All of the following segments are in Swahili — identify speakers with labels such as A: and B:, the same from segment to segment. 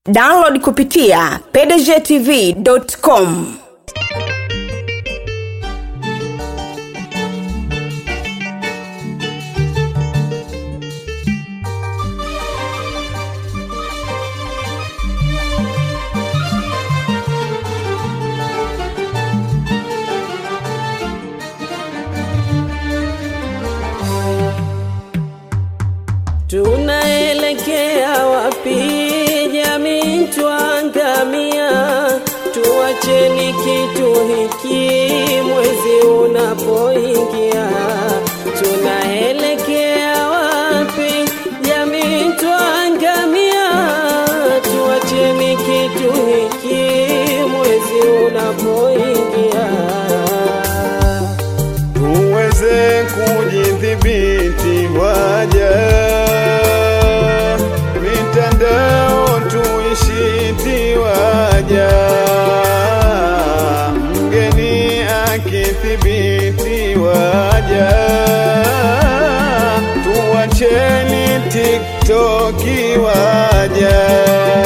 A: download kupitia pdgtv.com
B: Tunaelekea wapi jamii twangamia, tuacheni kitu hiki mwezi unapoingia. Tunaelekea wapi jamii twangamia, tuacheni kitu hiki mwezi unapoingia.
C: tuweze kujidhibiti waja mitandao tuishiti waja mgeni akithibiti waja tuwacheni tiktoki waja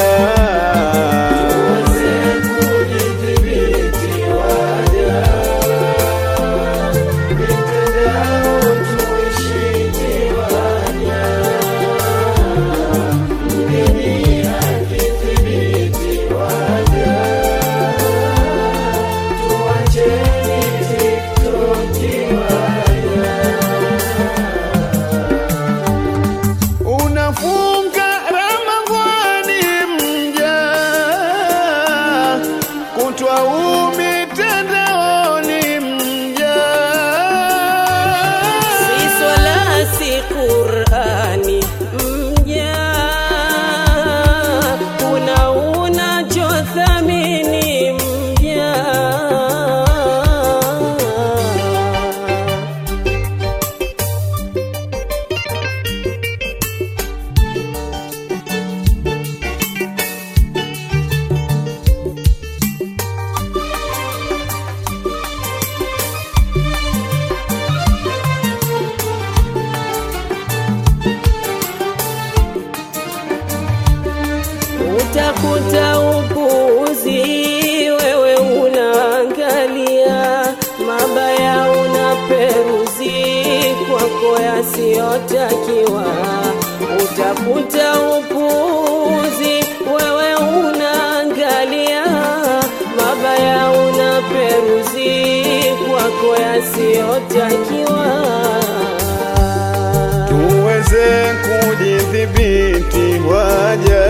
C: unafunga Ramadhani mja kutwa umitandaoni mja
B: Si swala si Qurani mja, kuna unachothamini mja. Utakuta upuuzi, wewe unaangalia mabaya, unaperuzi kwako yasiyotakiwa. Utakuta upuuzi, wewe unaangalia mabaya, unaperuzi kwako yasiyotakiwa.
C: tuweze kujidhibiti waja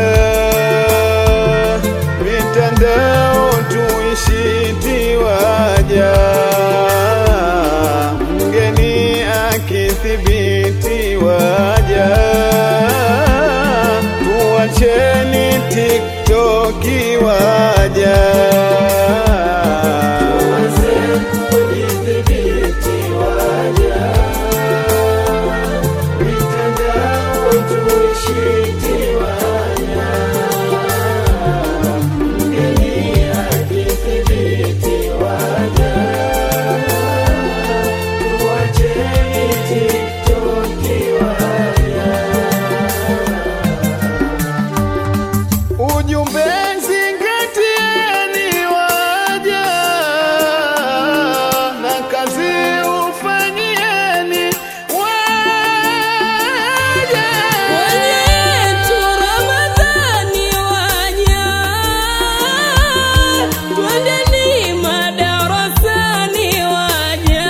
C: mitandao tuishiti waja mgeni akithibiti waja tuwacheni tiktoki waja ujumbe zingatieni waja na kazi ufanyieni waja
B: Wenyetu Ramadhani waja, twendeni madarasani waja.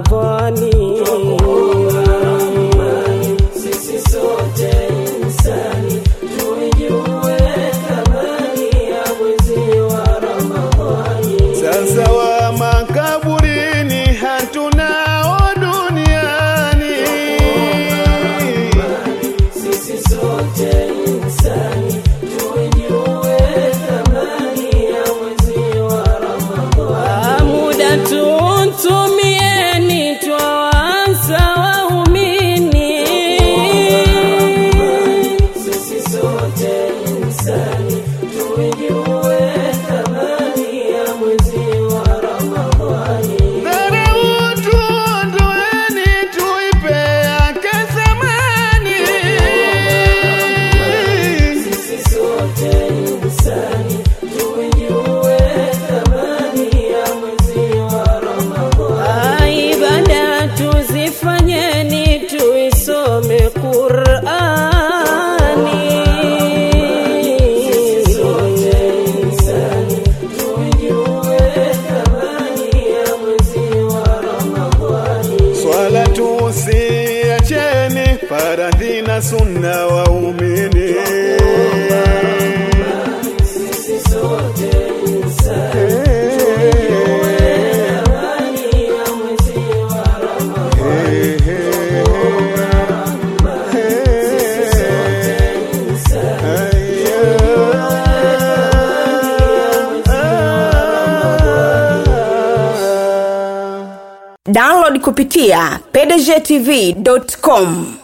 B: Ramadhani. Sisi sote insani tuijue thamani ya mwezi wa Ramadhani.
C: Sasa wa makaburini hatunao duniani.
B: Sisi sote insani tuijue thamani ya mwezi wa Ramadhani. Muda tutumieni twawanza waumini. Sisi sote insani tuijue thamani ya mwezi wa Ramadhani.
C: Dharau tuondoeni, tuipe yake thamani.
B: Sisi sote insani tuijue thamani ya mwezi wa Ramadhani. Ibada tuzifanyeni, tuisome Qur'ani. Sisi sote insani tuijue thamani ya mwezi wa Ramadhani.
C: Swala tusiacheni, faradhi na sunna waumini.
B: Sisi sote insani thamani ya mwezi wa Ramadhani.
A: download kupitia pdgtv.com